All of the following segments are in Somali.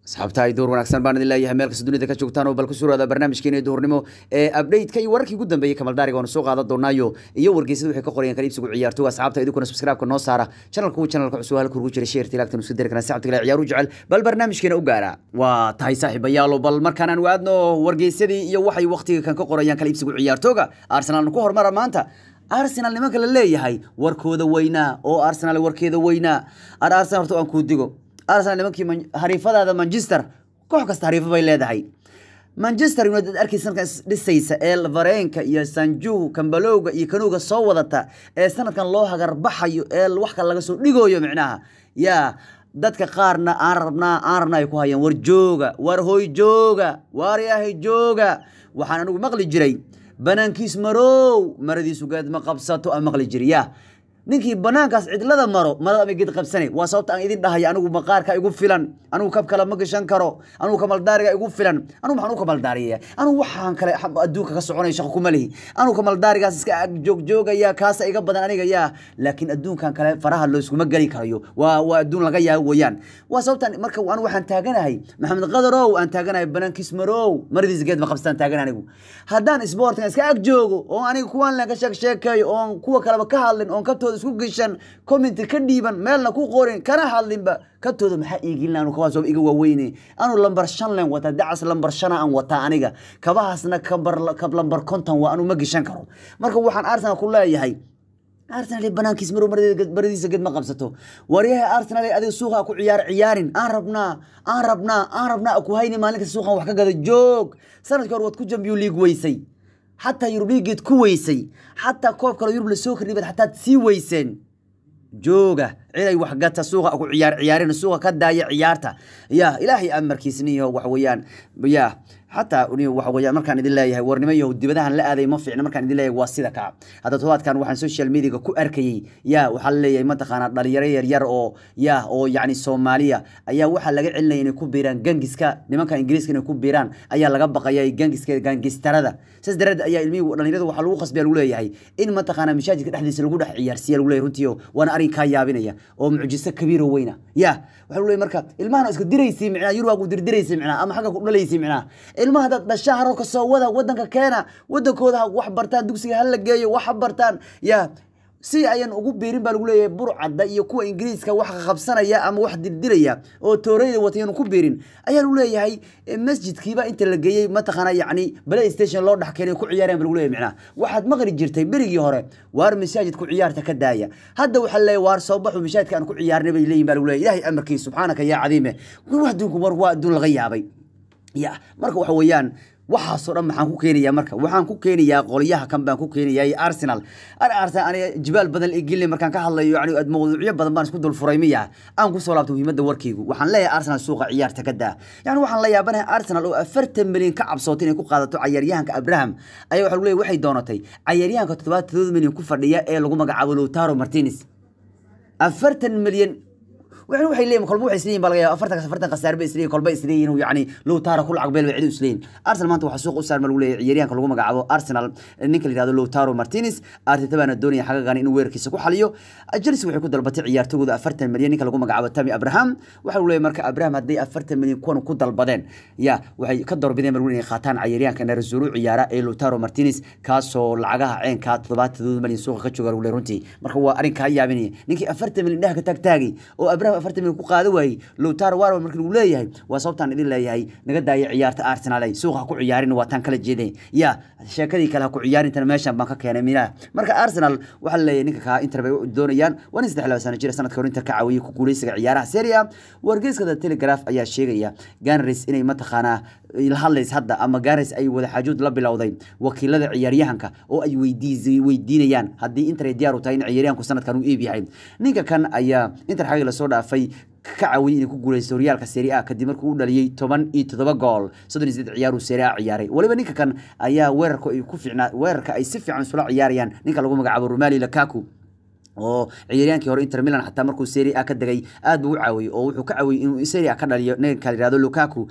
asxaabta ay door wanaagsan baan idin leeyahay meel kasta dunida ka joogtaan oo bal ku suraada barnaamijkeena duhurnimo ee update-ka iyo wararkii ugu dambeeyey kamaldaariga oonu soo qaadan doonaayo iyo wargeysada waxay ka qorayaan kala iibsigu ciyaartooga asxaabta idinkuna subscribe-ka noo saara channelka uu channelka cusub halka ugu jira sheerta ilaagtan isku dari karaan sacabta kale ciyaaru jecel bal barnaamijkeena u gaara waa tahay saaxiibayaalo bal markaan aan waadno wargeysadii iyo waxay waqtiga kan ka qorayaan kala iibsigu ciyaartooga arsenal ku hormara maanta arsenal nimanka la leeyahay warkooda weynaa oo arsenal warkeeda weynaa ar arsenal horta aan kuu digo arsenal nimankii hariifadaada manchester koox kasta hariifo bay leedahay manchester united arkay sanadkan dhisaysa ee vareenka iyo sanju kambalowga iyo kanuuga soo wadata ee sanadkan loo hagarbaxayo ee wax kale laga soo dhigoyo micnaha yaa dadka qaarna aan rabnaa aan rabnaa ay ku hayaan war jooga war hoy jooga waar yahay jooga waxaan anigu maqli jiray banaankiis marow maradiisu geed ma qabsato aan maqli jiri yaa ninkii banaankaas cidlada maro marada ama geed qabsane waa sababta aan idin dhahay anigu maqaarka igu filan anigu kab kale ma gashan karo anigu kamaldaariga igu filan anigu maxaan u kamaldaariyaya anigu waxaan kale adduunka ka soconaya shaqo kuma lihi anigu kamaldaarigaas iska joogjoogaya kaasa iga badan aniga yaa laakiin adduunkan kale faraha looskuma geli karayo waa waa adduun laga yaabo weeyaan waa sababtan marka anigu waxaan taaganahay maxamed qadarow aan taaganahay banaankiis marow maradiis geed ma qabstaan taagan anigu haddaan sportkan iska ag joogo oo aniga kuwaan len ka sheeg sheekeeyo oon kuwa kaleba ka hadlin oon kabtooda isku geshan comment ka dhiiban meelna ku qorin kana hadlinba kabtooda maxaa iigilin anu kabaas iga waaweyne anu lambar shan len wataa dacas lambar shana aan wataa aniga kabahaasna kabar kab lambar konton waa anu ma geshan karo marka waxaan arsenal ku leeyahay arsenal banaankiis marow baradiisa ged ma qabsato waryaha arsenal adiga suuqa ku ciyaar ciyaarin aan rabnaa aan rabnaa aan rabnaa ku hayni maalin kasta suuqan wax ka gada joog sanadkii hore waad ku champion league weysay xataa yurub liigeed ku weysay xataa koob kale yurub lasoo kordhibad xataa sii weyseen jooga cid ay waxgata suuqa ku ciyaar ciyaarin suuqa ka daaya ciyaarta ya ilaahay amarkiisniyo waxa weeyaan ya xataa waxa weeyaan markaan idin leeyahay warnimo iyo dibadahan la aaday ma fiicna markaan idin leeyahay waa sida kaa hadda todobaadkan waxaan social mediaga ku arkayay ya waxaa la leeyahay mataqaanaa dhalinyaro yaryar oo ya oo yacni soomaaliya ayaa waxaa laga celinaya inay ku biiraan gangiska nimanka ingiriiska inay ku biiraan ayaa laga baqaya gangiska gangistarada saas daraadeed ayaa ilmihii dhalinyarada waxaa lagu qasbiya lagu leeyahay in mataqaanaa mashaajidka dhexdiisa lagu dhex ciyaarsiiya lagu leeyahay runtii waana arrin kaa yaabinaya oo mucjiso kabiiro weyna ya waxaa lagu leeyahay marka ilmahan iska diraysay micnaa yurwaa ku dirdiraysay micnaa ama xagga ku dhalaysay micnaa ilmaha haddaad dhashaa haro kasoo wada wadanka keena wadankooda ha wax bartaan dugsiga hala geeyo wax ha bartaan ya si ayan ugu biirin baa lagu leeyahay burcadda iyo kuwa ingiriiska wax qabsanaya ama wax dirdiraya oo tooreyda watayan ku biirin ayaa lagu leeyahay masjidkiiba inta la geeyey mataqaana yacni play station loo dhex keenay ku ciyaareen ba lagu leeyahay micnaha waxaad maqli jirtay berigii hore waar masaajid ku ciyaarta ka daaya hadda waxaa leeyahay waar soo baxu masaajidka aan ku ciyaarnay bay leeyihin baa lagu leeyahay ilaahay amarkiisa subxaanaka yaa cadiime wax adduunku war waa adduun laga yaabay ya marka waxa weeyaan waxaasoo dhan maxaan ku keenayaa marka waxaan ku keenayaa qolyaha kan baan ku keenayaa arsenal arsenal aniga jibaal badan igilin markaan ka hadlayo yani mawduucyo badan baan isku dul furay miya aan kusoo laabto muhiimadda warkaygu waxaan leeyahay arsenal suuqa ciyaarta ka daa yani waxaan la yaabanahay arsenal oo afartan milyan ka cabsootay inay ku qaadato cayaaryahanka abraham ayaa waxa lagu leeyahay waxay doonatay cayaaryahanka toddobaatan milyan ku fadhiya ee lagu magacaabo lowtaro martinez afartan milyan waxay waxay leeyihin kolba waxay isleeyihin baa laga yaaba afartan afartan khasaare bay isleeyihin kolba isleeyihin uu yacni low taara ku lacag beel bay cid u isleeyihin arsenal maanta waxaa suuq u saarma lagu leeyahay ciyaaryahanka lagu magacaabo arsenal ninka la yihahdo low taro martinez arteta baana doonaya xagagan inuu weerarkiisa ku xaliyo chelsea waxay ku dalbatay ciyaartogooda afartan milyan ninka lagu magacaabo tami abraham waxaa lagu leeyahay marka abraham hadday afartan milyan kuwan ku dalbadeen ya waxay ka doorbideen baa lagu inay qaataan ciyaaryahanka narazuru ciyaara ee low taro martinez kaasoo lacagaha ceenka toddobaatan milyan suuqa ka jooga lagu leeyahay runtii marka waa arrin kaa yaabinaya ninkii afartan milyan dhaha ka taagtaagay oo abraham afartan milyan ku qaada waayey lowtaro warwa marka lagu leeyahay waa sababtaan idin leeyahay naga daaya ciyaarta arsenal ay suuqa ha ku ciyaarin waa taan kala jeeday ya sheekadii kale ha ku ciyaarintana meeshan baan ka keenay minaha marka arsenal waxaa la leeyahay ninka kaa inter bay doonayaan waa nin saddex laba sano jira sanadka hor inter ka caawiyey ku guuleysiga ciyaaraha serie a wargeyska the telegraph ayaa sheegaya ganris inay mataqaanaa la hadlays hadda ama garis ay wada xaajood la bilowday wakiilada ciyaaryahanka oo ay weydiinayaan haddii inter ay diyaar u tahay in ciyaaryahanku sanadkan uu iib yahay ninka kan ayaa inter xagii lasoo dhaafay ka caawiyey inay ku guuleysto horyaalka serie a kadib markuu u dhaliyey toban iyo toddoba gool soddon iyo saddex ciyaaruu serie a ciyaaray waliba ninka kan ayaa weerarka ay ku fiicnaa weerarka ay si fiican isula ciyaarayaan ninka lagu magacaabo romali lakaku oo ciyaaryahankii hore Inter Milan xataa markuu Serie A ka degay aad buu u caawiyay oo wuxuu ka caawiyay inuu Serie A ka dhaliyo ninka la yiraahdo Lukaku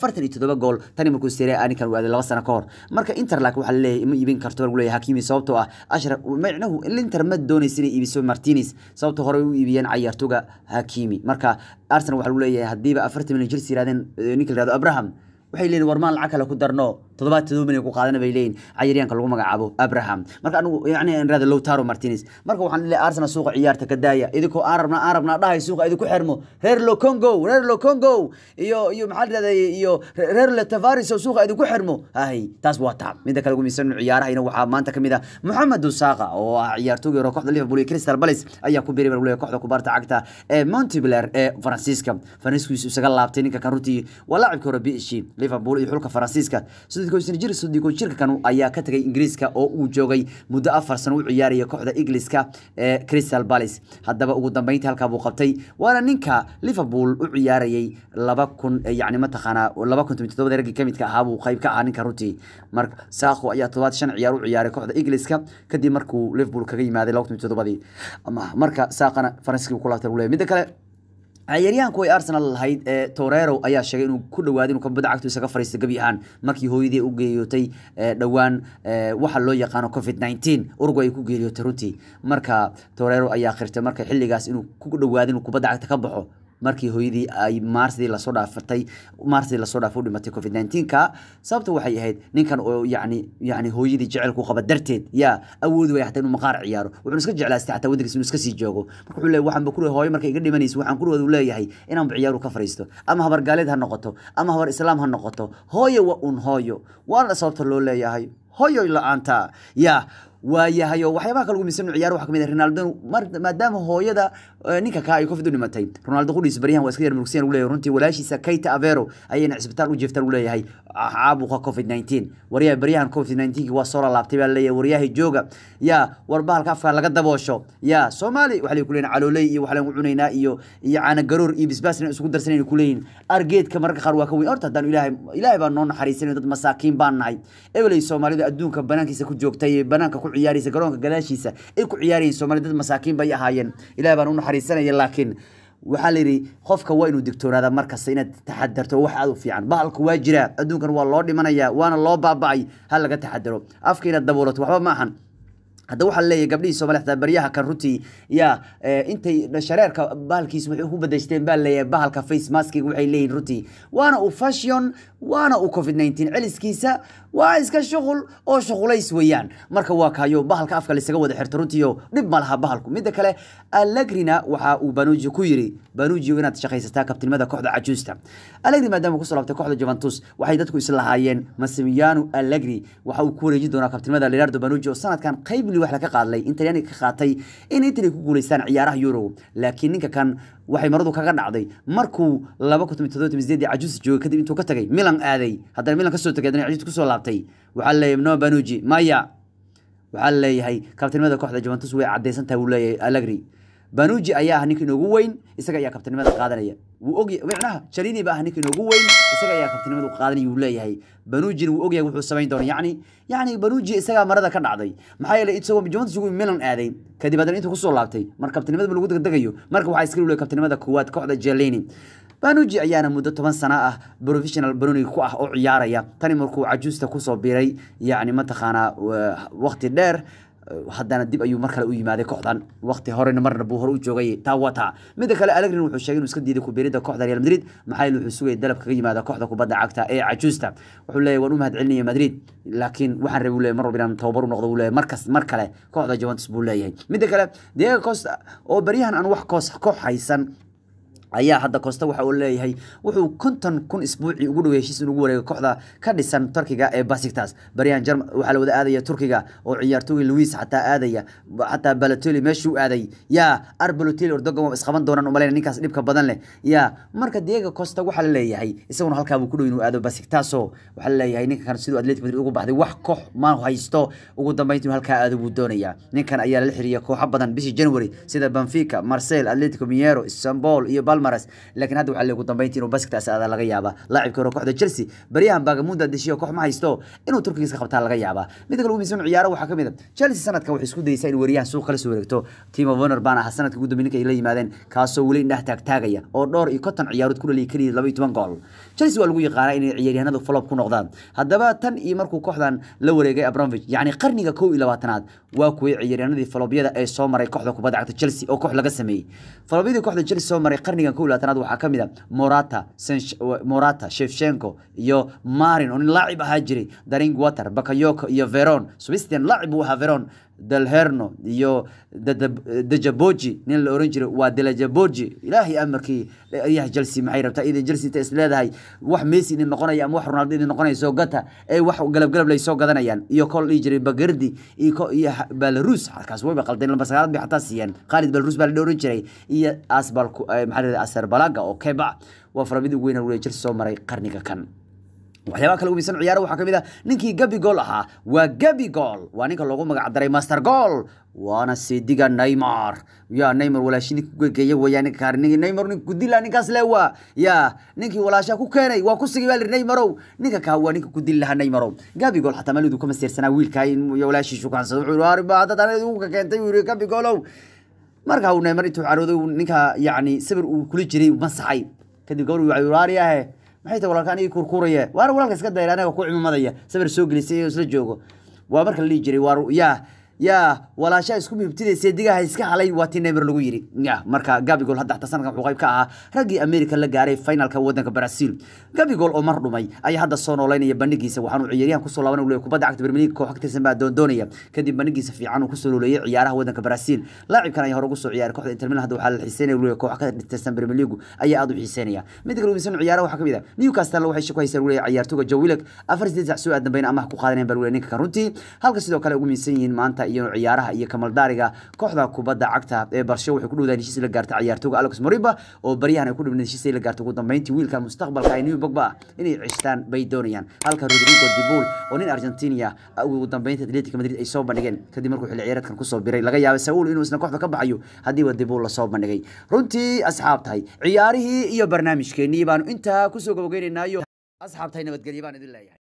47 gool tani markuu Serie A ninkan waaday laba sano ka hor marka Inter laakiin waxa la leeyahay ma iibin karto lagu leeyahay Hakimi sababtoo ah Ashraf macnahu Inter ma doonaysin inay iibiso Martinez sababtoo hore u iibiyeen ciyaartoyga Hakimi marka Arsenal waxa lagu leeyahay hadiiba 40 milyan jir siiraadeen ninka la yiraahdo Abraham waxay leeyihin warmaan lacag kale ku darno toddobaad todoba milyan ku qaadana bay leeyihin cayaryaanka lagu magacaabo abraham marka anigu yani aan raada lowtaro martinez marka waxaan leeyahay arsenal suuqa ciyaarta ka daaya idinkoo aan rabna aan rabnaa dhahay suuqa idinku xirmo reer locongo reer locongo iyo iyo maxaa la yidhahday iyo reer le tavaris oo suuqa idinku xirmo hay taas waa taab midda kale ugu miisan ciyaarahayna waxaa maanta kamid ah mohamed dusaqa oo ah ciyaartooyga hore kooxda liverpool iyo crystal palace ayaa ku biiray baa kooxda kubaarta cagta ee montpellier ee faransiiska faransiiskiisu isaga laabtay ninka kan runtii waa laacibka hore bsg liverpool iyo xulka faransiiska jir sodiko jirka kan ayaa ka tagay ingiriiska oo uu joogay muddo afar sano u ciyaaraya kooxda ingiliiska ee crystal palace haddaba ugu dambeyntii halkaa buu qabtay waana ninka liverpool u ciyaarayay laba kun yani mataqaanaa laba kun toban todobada raggii kamidka ahaa buu qayb ka ahaa ninka runtii marka saako ayaa todobaad shan ciyaar u ciyaaray kooxda ingiliiska kadib markuu liverpool kaga yimaaday laba kun todobadii marka saaqana faransiiska ku laabtay leeyahay midda kale ciyaaryahanku ay arsenal lahayd ee torero ayaa sheegay inuu ku dhawaaday inuu kabadda cagtu isaga fariisto gebi ahaan markii hooyadii u geeriyootay dhowaan waxa loo yaqaano covid 19 urugu ay ku geeriyootay runtii marka torero ayaa khirtay marka xilligaas inuu ku dhawaaday inuu kubadda cagta ka baxo markii hooyadii ay maarsidii lasoo dhaafatay maarsidii lasoo dhaafay u dhimatay covid 19 ka sababta waxay ahayd ninkan oo yacni yacni hooyadii jecelku qaba darteed yaa awoodi way xataa inuu maqaar ciyaaro wuxuu iska jeclaastay xataa waddankiisa inuu iska sii joogo marka wuxuu leeyahay waxaan ba ku hooyo markay iga dhimanayso waxaan ku leeyahay leeyahay inaan ba ciyaaru ka fariisto ama habar gaaleed ha noqoto ama habar islaam ha noqoto hooyo waa un hooyo waana sababta loo leeyahay hooyo la-aanta yaa waayahay oo waxyaabaha kale ugu miisan ciyaar waxaa kamid ah Ronaldo maadaama hooyada ninka ka ay covid u dhimatay Ronaldo qudhiis baryahan waa iska yar murugsan uu leeyahay runtii walaashiisa Keita Avero ayayna cisbitaal u jeeftaan uu leeyahay caabuqa covid 19 wariyaha baryahan covid 19 waa soo laabtay baa leeyahay wariyaha jooga yaa war bahalka afka laga daboosho yaa Soomaali waxa ay ku leeyihiin caloolay iyo waxa lagu cunaynaa iyo iyo caana garoor iyo bisbaasna isugu darsanayna ku leeyihiin argeedka marka qaar waa ka weyn horta hadaan ilaahay ilaahay baa noo naxariisanay dad masaakiin baan nahay ebelay Soomaalida adduunka banaankiisa ku joogtay banaanka ku ciyaaraysa garoonka gadaashiisa ay ku ciyaarayeen Soomaali dad masaakiin bay ahaayeen ilaahay baan u naxariisanaya laakiin waxaa la yidhi qofka waa inuu digtoonaada markasta inaad taxadarto wax aad u fiican bahalku waa jiraa adduunkan waa loo dhimanayaa waana loo baaba'ay ha laga taxadaro afka inaad daboolato waxba ma ahan hadda waxaa leeyahay gabdhihii Soomaaliya xataa baryaha kan runtii yaa intay shareerka bahalkiis waxay ku badashteen baa leeyahay bahalka face maskiga waxay leeyihiin runtii waana uu fashion waana uu covid 19 celiskiisa waa iska shuqul oo shuqulays weeyaan marka waa kaayo bahalka afka la isaga wada xirto runtii oo dhib ma laha bahalku midda kale Allegrina waxa uu Banuji ku yiri Banuji inaad shaqaysataa kabtinimada kooxda cajuusta Allegri maadaama ku soo laabtay kooxda Juventus waxay dadku isla lahaayeen Massimiliano Allegri waxa uu ku wareejin doonaa kabtinimada Leonardo Banuji oo sanadkan qayb wax la ka qaadlay Inter ka qaatay in Inter ku guuleystaan ciyaaraha Euro laakiin ninka kan waxay maradu kaga dhacday markuu 2017 cajuus joogay kadib intuu ka tagay Milan aaday haddana Milan ka soo tagay haddana cajuus ku soo laabtay waxa leeyahay no Banuji maya waxa leeyahay kabtanimada kooxda Juventus way cadeysan tahay uu leeyahay Allegri Banuji ayaa ah ninka inoogu weyn isaga ayaa kabtanimada qaadanaya wuu og macnaha Chalini baa ah ninka inoogu weyn isaga ayaa kabtanimada qaadanaya uu leeyahay Banuji wuu og yahay wuxuu sameyn doonaa yacni yacni Banuji isaga marada ka dhacday maxaa yeelay isagoo Juventus ugu Milan aaday kadib haddana intuu ku soo laabtay mar kabtanimada lagu degdegayo marka waxaa iska leeyahay kabtanimada koowaad kooxda Chalini Banuji ayaana muddo toban sano ah professional Baroni ku ah oo ciyaaraya tani markuu cajuusta ku soo biiray yacni mataqaanaa waqti dheer haddana dib ayuu mar kale u yimaaday kooxdan waqti horena marna buu hore u joogay taa wata midda kale Allegri wuxuu sheegay inuu iska diiday ku biirida kooxda Real Madrid maxaa yeelay wuxuu sugay dalab kaga yimaada kooxda kubadda cagta ee cajuusta wuxuu leeyahay waan u mahadcelinaya Madrid laakiin waxaan rabay leeyahay mar walba inaan tababar u noqdo uu leeyahay markas mar kale kooxda Juventus buu leeyahay midda kale Diego Costa oo baryahan aan wax koos koox haysan ayaa hadda Costa waxa uu leeyahay wuxuu konton kun isbuuci ugu dhow heshiis ugu wareegay kooxda ka dhisan Turkiga ee Besiktas baryan Jarm waxa la wada aadaya Turkiga oo ciyaartooy Luis xataa aadaya xataa Balotelli meeshuu aaday ya Arbalotelli Erdogan waa isqaban doonaan u maleynaa ninkaas dhibka badan leh ya marka Diego Costa waxa la leeyahay isaguna halkaa buu ku dhow inuu aado Besiktas oo waxa la leeyahay ninkan kan sidoo Atletico Madrid ugu baxday wax koox ma haysto ugu dambeyntii halkaa aado buu doonaya ninkan ayaa la xiriya kooxo badan bishii January sida Benfica Marseille Atletico Mineiro Istanbul iyo balmares laakiin hadda waxaa ugu dambeyntii inuu basktaas aada laga yaabaa laacibka hore kooxda chelsea baryahan bagamunda deshiyo koox ma haysto inuu turkiga iska qabtaa laga yaabaa midda kale ugu miisan ciyaaro waxaa ka mid a chelsea sanadkan waxay isku dayeysaa in weriyahan suuq kala soo wareegto timo werner baan ahaa sanadka ugu dambe ninka ay la yimaadeen kaasoo weli indhaha taagtaagaya oo dhowr iyo konton ciyaarood ku dhaliyay keliya laba iyo toban gool chelsea waa lagu yaqaanaa inay ciyaaryahanadu flop ku noqdaan haddaba tan iyo markuu kooxdan la wareegay abramovich yacni qarniga kow iyo labaatanaad waa kuway ciyaaryahanadii falobyada ee soo maray kooxda kubadda cagta chelsea oo koox laga sameeyey falobyadii kooxda chelsea soo maray qarnigan kow iyo labaatanaad waxaa ka mid a morata morata shevchenko iyo marin oo nin laacib ahaa jiray daring water bakayoko iyo veron swistian laacib uu ahaa veron dalherno iyo dejaboji nin la oran jiray waa delajaboji ilaahay amarkii ayaha chelsea maxay rabtaa idan chelsea inta is leedahay wax messi idin noqonaya ama wax ronaldo idin noqonaya soo gata ee wax galab galab lay soo gadanayaan iyo kol dhihi jiray bagardi iyo iyo belarus halkaas wayba qaldeen lambar sagaalaad bay xataa siiyeen khalid belarus baa la oran jiray iyo asbal maxaa la aserbalaga oo keba waa faramidii ugu weyn waliya chelsea soo maray qarniga kan waxyaabaha kale umisan ciyaaro waxaa ka mid ah ninkii gabi gool ahaa waa gabi gool waa ninka loogu magac daray master gool waana seediga neymar ya neymar walaashi ninka kugegeeya weeyaa ninka kaari ninki neymar ninka kudila ninkaas le waa ya ninkii walaashaa ku keenay waa ku sigay baa lihi neymarow ninka kaa waa ninka kudili lahaa neymarow gabi gool xataa malidu ka maseersanaa wiilkaa in walaashiisu kansado wuxuu yihi arriba dad anad ugu ka keentay wuu yihi gabi goolow marka uu neymar intuu carooday ninka yacni sawir uu kula jiray masaxay kadib gabadh waxay waariyahe maxay tahay walaalka anigii kurkuuraye waana walaalka iska dayra anaga ku cimamadaya sawir soo gelisay isla joogo waa marka la dhihi jiray waa yaa yaa walaashaa isku mibtidaysa digaha iska halay waa tii neymar lagu yiri ya marka gabigol hadda xataa sanadkan wuxuu qayb ka ahaa raggii america la gaaray finalka wadanka brazil gabigol oo mar dhumay ayaa hadda soo nooleynaya bandhigiisa waxaanu ciyaaryahan kusoo laaban leeyahay kubadda cagta premier league koox ka tirsan baa doondoonaya kadib bandhigiisa fiican uu kusoo nooleeyay ciyaaraha wadanka brazil laacibkan ayaa hore ugu soo ciyaaray kooxda inter milan hadda waxaa la xiiseynaya leeyahay koox ka tirsan premier league ayaa aad u xiiseynaya mid kale umisan ciyaaraha waxaa kamid ah newcastle waxay shako haysaa leeyahay ciyaartooga joe willock afar sideed sac soo aadan bayna amaah ku qaadanayaan baa leeyahay ninka kan runtii halka sidoo kale ugu miisan yihiin maanta iyo ciyaaraha iyo kamaldaariga kooxda kubadda cagta ee barsho waxay ku dhowdaan heshiis la gaartay ciyaartooga alex moriba oo baryahan ay ku dhibneen heshiis la gaartay ugu dambeyntii wiilka mustaqbalka ay new bogba inay cishtaan bay doonayaan halka rodrigo dibul oo nin argentina ugu dambeyntii atletico madrid ay soo bandhigeen kadib markuu xilli ciyaareedkan kusoo biray laga yaabay saul inuu isna kooxda ka baxayo haddiiba dibul lasoo bandhigay runtii asxaabtahay ciyaarihii iyo barnaamijkeenii baanu intaa kusoo gabageynaynaayo asxaabtahay nabadgelyo baan idin leeyahay